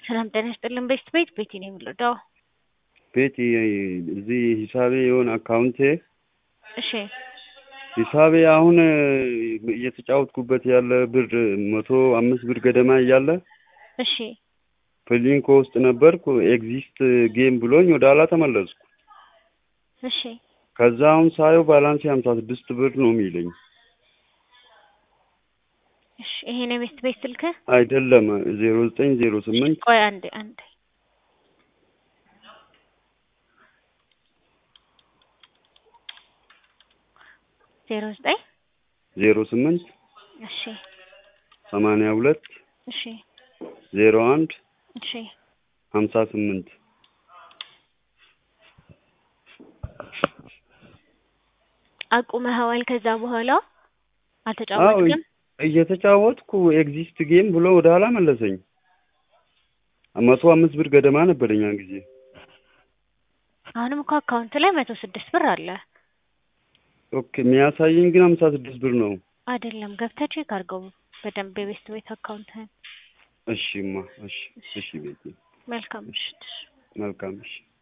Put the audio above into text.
ሰላም ጤና ይስጥልን። ቤስት ቤት ቤቲ ነው የምንረዳው። ቤቲ እዚህ ሂሳቤ የሆነ አካውንቴ እሺ ሂሳቤ አሁን እየተጫወትኩበት ያለ ብር መቶ አምስት ብር ገደማ እያለ እሺ ፕሊንኮ ውስጥ ነበርኩ። ኤግዚስት ጌም ብሎኝ ወደ ኋላ ተመለስኩ። እሺ ከዛ አሁን ሳየው ባላንስ ሀምሳ ስድስት ብር ነው የሚለኝ። እሺ ይሄ ነው ቤስት ቤት ስልክ። አይደለም ዜሮ ዘጠኝ ዜሮ ስምንት ቆይ አንዴ አንዴ ዜሮ ዘጠኝ ዜሮ ስምንት እሺ ሰማንያ ሁለት እሺ ዜሮ አንድ እሺ ሀምሳ ስምንት አቁመኸዋል። ከዛ በኋላ አዎ አልተጫወትክም? እየተጫወትኩ ኤግዚስት ጌም ብሎ ወደ ኋላ መለሰኝ። መቶ አምስት ብር ገደማ ነበረኝ ያን ጊዜ። አሁንም እኮ አካውንት ላይ መቶ ስድስት ብር አለ ኦኬ የሚያሳየኝ ግን ሀምሳ ስድስት ብር ነው። አይደለም። ገብተህ ቼክ አድርገው በደንብ የቤስት ቤት አካውንትህን። እሺማ እሺ እሺ ቤቴ መልካም ምሽት። መልካም እሺ